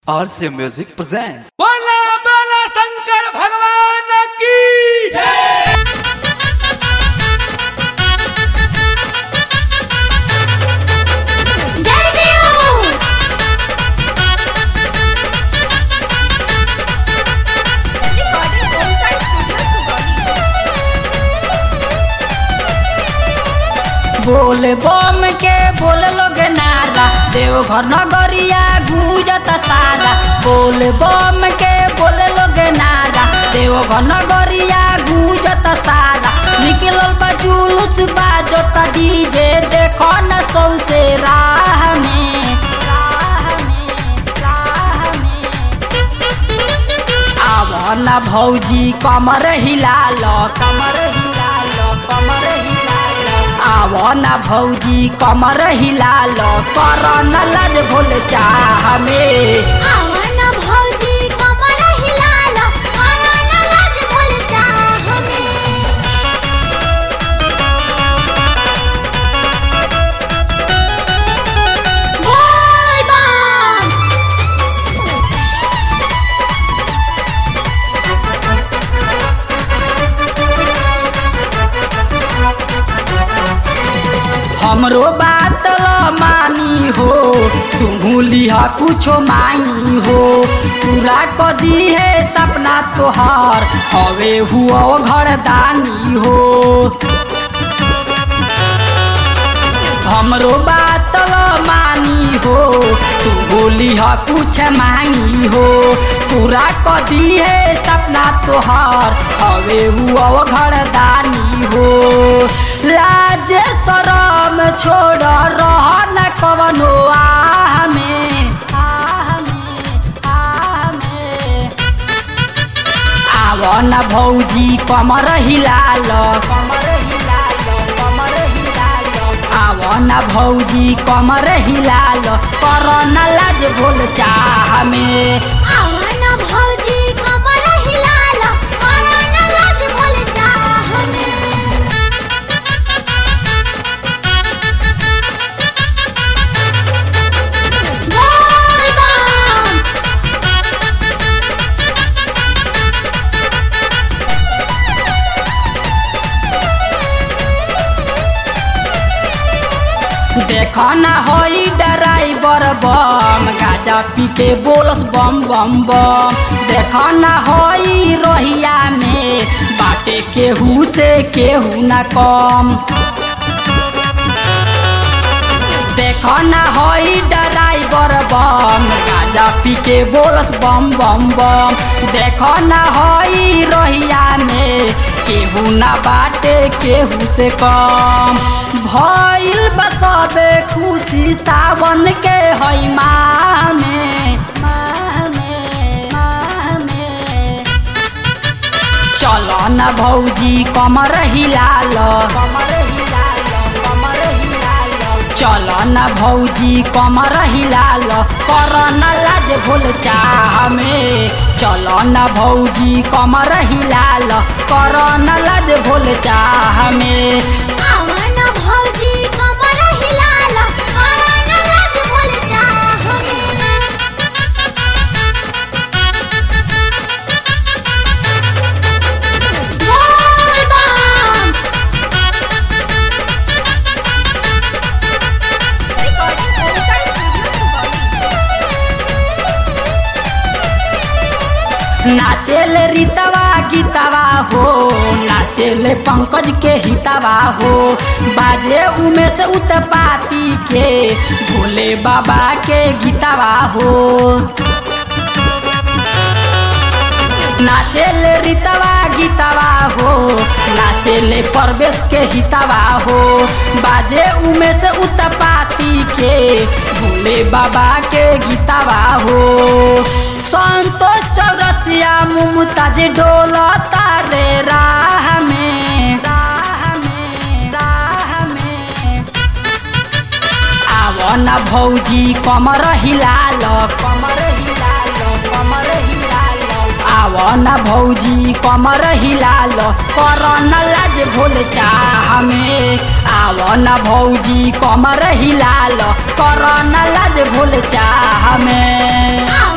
RC Music presents. बोला बोला शंकर भगवान की बोल बम के बोल लोग नारा देवघर नगरिया गूंजत सारा बोल बम के बोल लोग नारा देवघर नगरिया गूंजत सारा निकलल बा जुलूस बाजत डीजे देखो न सौसे राह में राह में राह में आव न भौजी कमर हिलाल कमर हिलाल कमर हिलाल आव न भौजी कमर हिलाल कर न लज भूल चाह में हमरो बात ल मानी हो तुहू लिहा कुछो मांगी हो पूरा कदी है सपना तोहार हवे हुआ घर दानी हो हमरो बात ल मानी हो तू बोली ह कुछ मांगी हो पूरा कदी है सपना तोहार हवे हुआ घर दानी हो लाज शरम छोड़ रह न कवनो आह में आह में आह में आव न भौजी कमर हिलाल कमर हिलाल कमर हिलाल आव न भौजी कमर हिलाल कर न लाज भूल चाह में देख न होई ड्राइवर बम गाजा पी के बोलस बम बम बम देख न होई रोहिया में बाटे केहू से केहू न कम देख न होई ड्राइवर बम गाजा पी के बोलस बम बम बम देख न होई रोहिया में केहू न बाटे केहू से कम भइल बसबे खुशी सावन के हई माह में माह में माह में चल न भौजी कमर हिलाल कमर हिलाल कमर हिलाल चल न भौजी कमर हिलाल कर न लाज भूल चाह में चल न भौजी कमर हिलाल कर न लाज भूल चाह में नाचेल रीतवा गीतवा हो नाचेल पंकज के हितवा हो बाजे उमेश उत्पाती के भोले बाबा के गीतवा हो नाचेल रीतवा गीतवा हो नाचेल परवेश के हितवा हो बाजे उमेश उत्पाती के भोले बाबा के गीतवा हो संतोष चौरसिया मुमताज डोल तारे राह में राह में राह में आव न भौजी कमर हिलाल कमर हिलाल कमर हिलाल आव न भौजी कमर हिलाल कर न लाज भूल चाह में आव न भौजी कमर हिलाल कर न लाज भूल चाह में